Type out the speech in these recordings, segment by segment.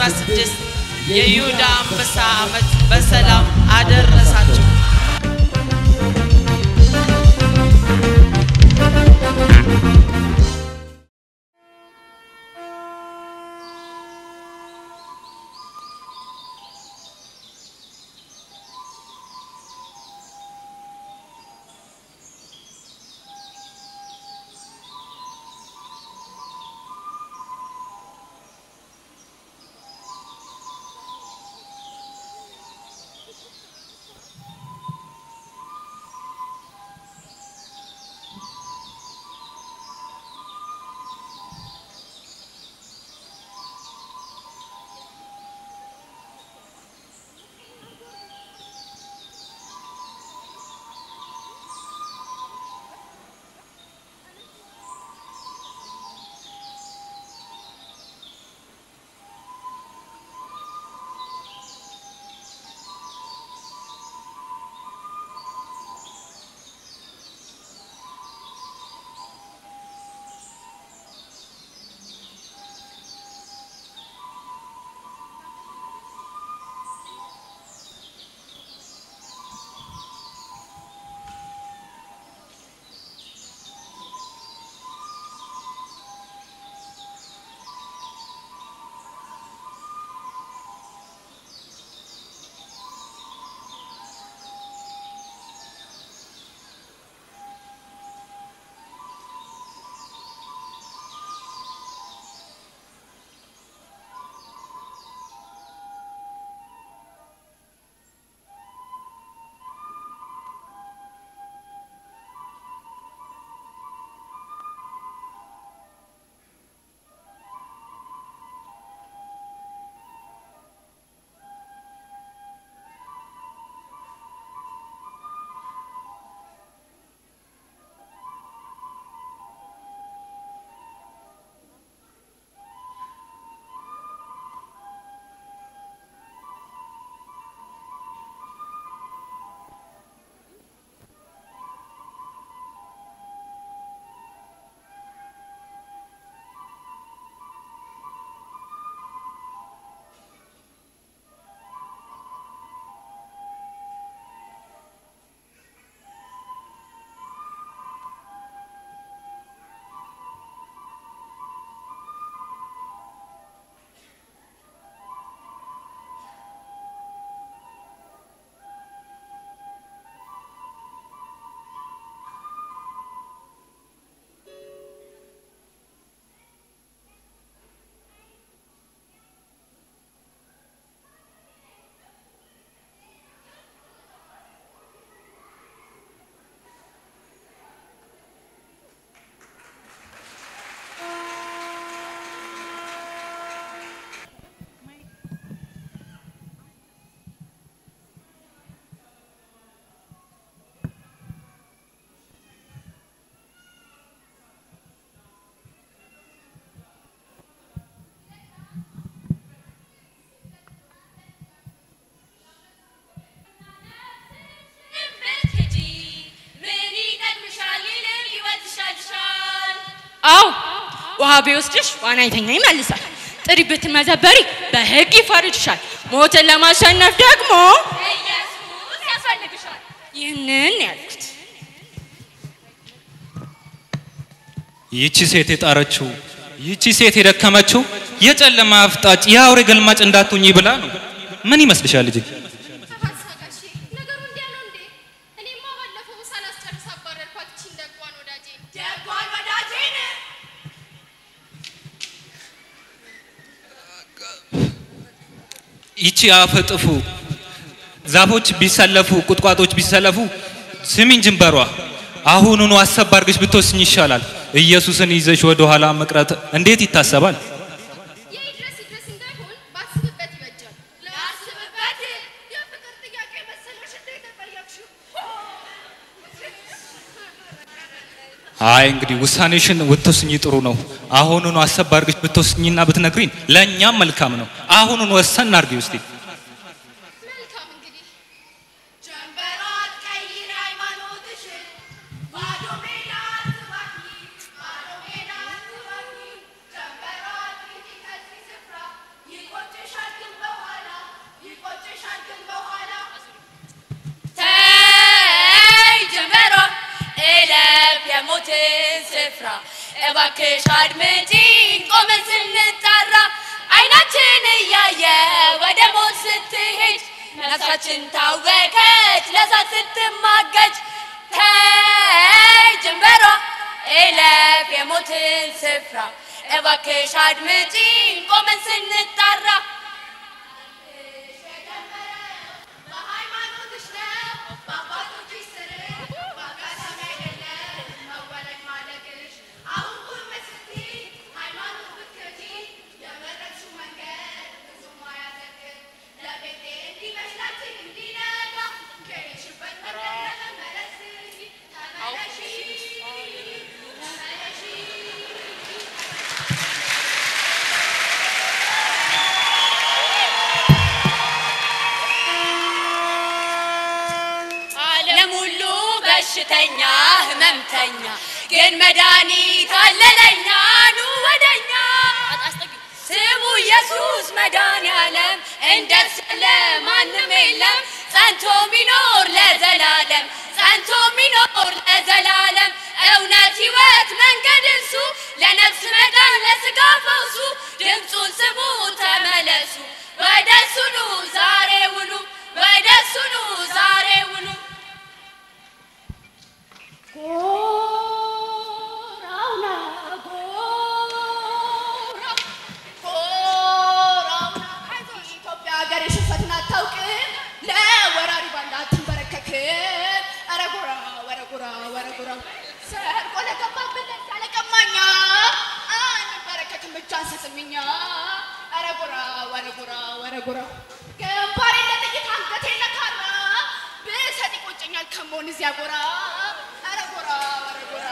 2016 የይሁዳ አንበሳ ዓመት በሰላም አደረሳችሁ። አዎ ውሃ ቢወስድሽ ዋናተኛ ይመልሳል። ጥሪ ብትመዘበሪ በሕግ ይፈርድሻል። ሞትን ለማሸነፍ ደግሞ ኢየሱስ ያስፈልግሻል። ይህንን ያልኩት ይህቺ ሴት የጣረችው ይህቺ ሴት የደከመችው የጨለማ አፍጣጭ የአውሬ ገልማጭ እንዳትሆኚ ብላ ነው። ምን ይመስልሻል ልጄ? ተባሳጋሽ ነገሩ እንዲያ ነው እንዴ? እኔማ ባለፈው ሳላስጨርስ አባረርኳት እቺን ደጓን ወዳጄ ደጓን ወዳጄን ይቺ አፈጥፉ ዛፎች ቢሰለፉ ቁጥቋጦች ቢሰለፉ ስሚኝ ጅንበሯ አሁኑኑ አሰብ አድርገሽ ብትወስኝ ይሻላል። ኢየሱስን ይዘሽ ወደ ኋላ መቅረት እንዴት ይታሰባል? የይድረስ ይድረስ እንዳይሆን ባስብበት ይበጃል። ላስብበት የፍቅር ጥያቄ መሰለሽ እንዴ ተጠየቅሽው? አይ እንግዲህ ውሳኔሽን ብትወስኝ ጥሩ ነው። አሁኑኑ አሰብ አድርገሽ ብትወስኝና ብትነግሪን ለእኛም መልካም ነው። አሁኑን ወሰን አድርጊ ውስጤ መልካም እንግዲህ ጀንበሯ አትቀይር ሃይማኖትሽን፣ ባዶ ሜዳ አትባኪ፣ ባዶ ሜዳ አትባኪ። ጀንበሯ አትሂጂ ከዚህ ስፍራ፣ ይቆጭሻል የሞትን ስፍራ እባክሽ አድምጪኝ ቆመን ስንጠራ አይናችን እያየ ወደ ሞት ስትሄድ ነፍሳችን ታወከች ለሳት ስትማገች ተይ ጀንበሯ እለፍ የሞትን ስፍራ እባክሽ አድምጪኝ ቆመን ስንጠራ በሃይማኖትሽ ነው በአባቶችሽ ስር በአጋጣሚ አይደለም መወለድ ማደግሽ አሁን ቁም ስትይ ሃይማኖት ብትከጂ የመረጥሽው መንገድ ብዙም አያዘግም ለቤቴ እንዲመስላችን እንዲነጋ ከሄድሽበት መንገድ ለመመለስ ተመለሺ ተመለሺ ዓለም ሁሉ በሽተኛ ህመምተኛ ግን መድኃኒት አለ ለኛ ኑ ወደኛ ስሙ ኢየሱስ መድኃኒዓለም እንደሱ ያለ ማንም የለም ጸንቶ ሚኖር ለዘላለም ጸንቶ ሚኖር ለዘላለም እውነት ህይወት መንገድ እሱ ለነፍስ መዳን ለስጋ ፈውሱ ድምፁን ስሙ ተመለሱ ወደ እሱ ኑ ዛሬ ውሉ ወደ እሱ ኑ ዛሬ ውሉ ጎራውና ጎራው ጎራውና ኢትዮጵያ ሀገር ሽንፈትን አታውቅም፣ ለወራሪ ባንዳ አትንበረከክም። ኧረ ጎራ ወረ ጎራ ወረ ጎራ ሰርቆ ለገባብን ለዛ ለቀማኛ አንበረከክም እጅ አንሰጥም እኛ። ኧረ ጎራ ወረ ጎራ ወረ ጎራ ግንባሬን ለጥይት አንገቴን ለካራ ብሰጥ ይቆጨኛል ከመሆን እዚያ ጎራ ኧረ ጎራ ወረ ጎራ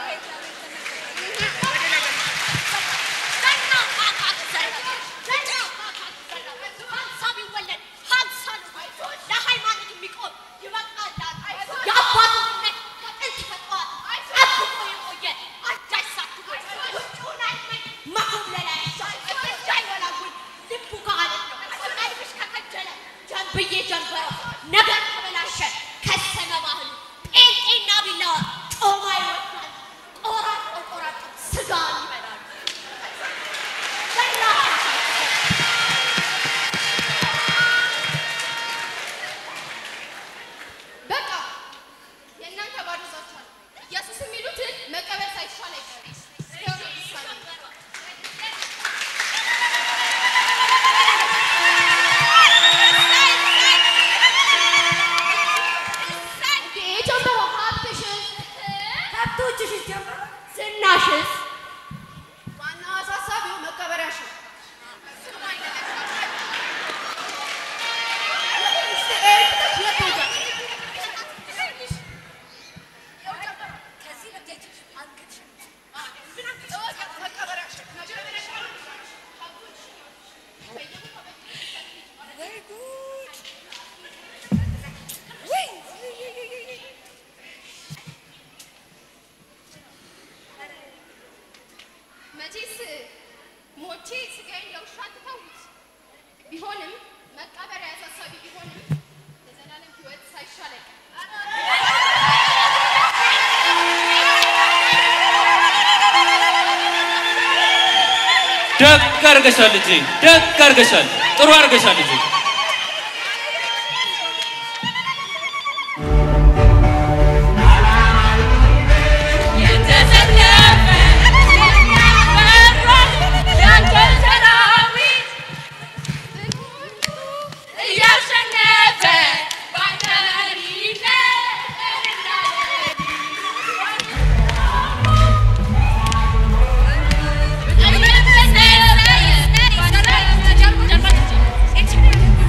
ነገር ተበላሸ ከሰመ ባህሉ ጴንጤና ቢላዋ ጮማ ይወዳል ቆራርጦ ቆራርጦ ስጋን ይበላሉ በቃ የእናንተ ባዶ ዛችኋል። ኢየሱስ የሚሉትን መቀበል ሳይቻል አይቀርም። ይኸው ነው ውሳኔ። ኢትዮጵያ ሀብትሽን ከብቶችሽስ ጀምሮ ዝናሽስ ዋና አሳሳቢው መቀበሪያሽን መቼስ ሞቼ ስጋዬን ለውሻ ትተውት። ቢሆንም መቀበሪያ አሳሳቢ ቢሆንም የዘላለም ሕይወት ሳይሻል አይቀርም። ደግ አርገሻል ልጄ፣ ደግ አርገሻል፣ ጥሩ አርገሻል ልጄ። የተሰለፈ ያንተ ሰራዊት እያሸነፈ ባንተ መሪነት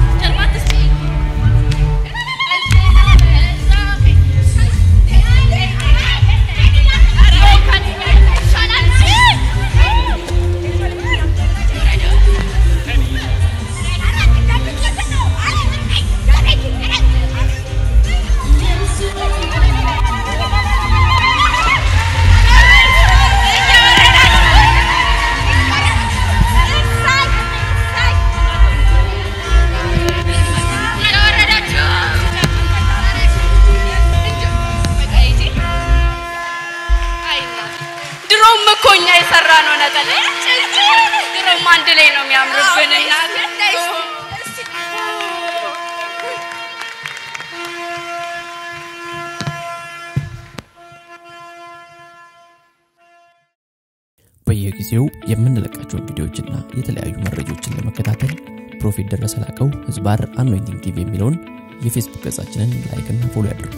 ድሮም እኮ እኛ የሰራ ነው ነጠላ ድሮም አንድ ላይ ነው የሚያምርብን እናቴ በየጊዜው የምንለቃቸውን ቪዲዮዎችና የተለያዩ መረጃዎችን ለመከታተል ፕሮፌት ደረሰ ላቀው ህዝባር አኖይንቲንግ ቲቪ የሚለውን የፌስቡክ ገጻችንን ላይክና ፎሎ ያድርጉ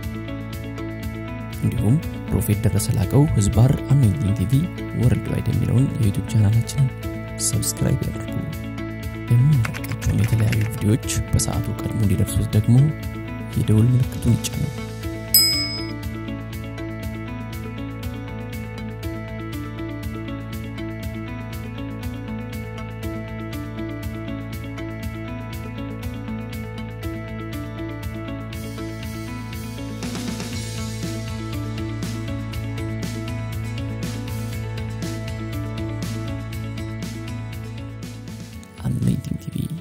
እንዲሁም ፕሮፌት ደረሰ ላቀው ህዝባር አኖይንቲንግ ቲቪ ወርልድ ዋይድ የሚለውን የዩቱብ ቻናላችንን ሰብስክራይብ ያድርጉ የምንለቃቸውን የተለያዩ ቪዲዮዎች በሰዓቱ ቀድሞ እንዲደርሱት ደግሞ የደውል ምልክቱን ይጫኑ አኖይንቲንግ ቲቪ